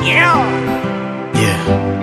Yeah.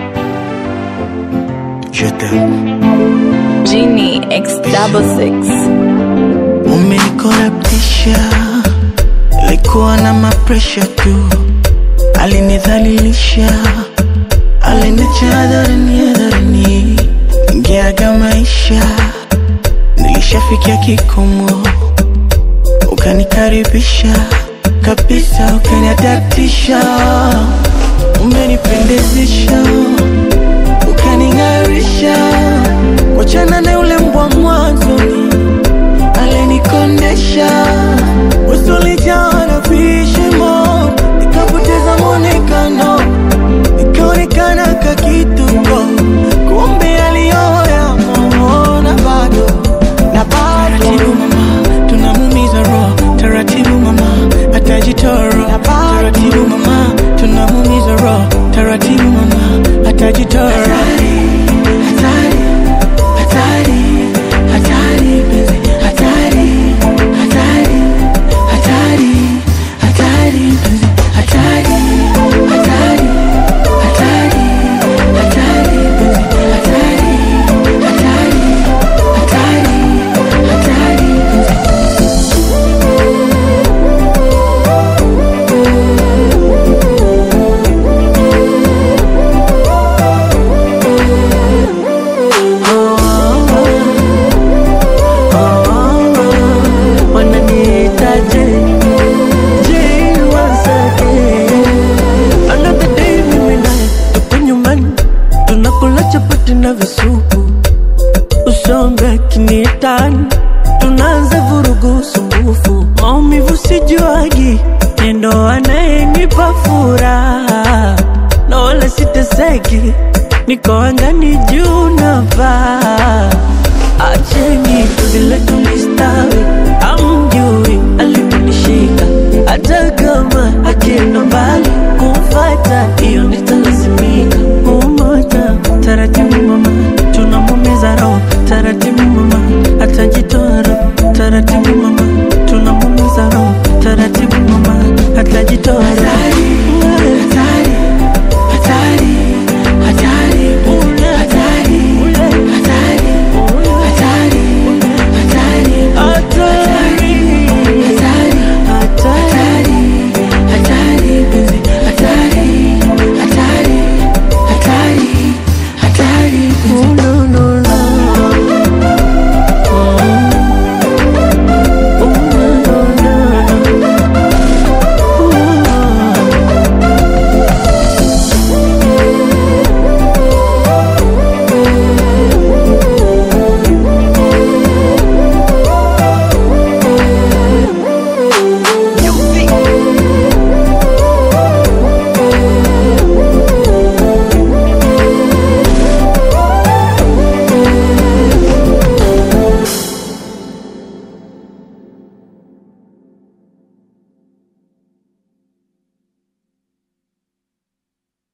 Je t'aime. Genie X double six. Umenikorabtisha, likuwa na mapresha tu, alinidhalilisha, aliniacha hadharani hadharani, ngeaga maisha, nilishafikia kikomo, ukanikaribisha kabisa, ukaniadaptisha, umenipendezesha, ukaning'arisha, wachana na yule mbwa mwanzoni alinikondesha usulijaa na vishimo, nikapoteza mwonekano, nikaonekana kakituko, kumbe aliyoya mona bado na bado. Taratibu mama, tunamumiza roho, taratibu mama, atajitoro taratibu mama, tunamumiza roho, taratibu mama, atajitoro hatari, hatari, hatari, penzi, hatari, hatari, hatari, hatari, penzi, hatari, hatari, hatari, hatari, penzi, hatari, hatari, hatari, hatari, penzi. wananiitaje Je, wasake another day mimi naye tupo nyumbani tunakula chapati na visupu usombe akiniitani tunaanza vurugu sumbufu maumivu sijuagi nendo anayenipa furaha na wala siteseki niko angani juu navaa acheni vile tulistawi amjui aliponishika hata kama akienda mbali kumfata hiyo nitalazimika umoja taratibu mama tunamumiza roho taratibu mama atajitoa roho taratibu mama tunamumiza roho taratibu mama atajitoa roho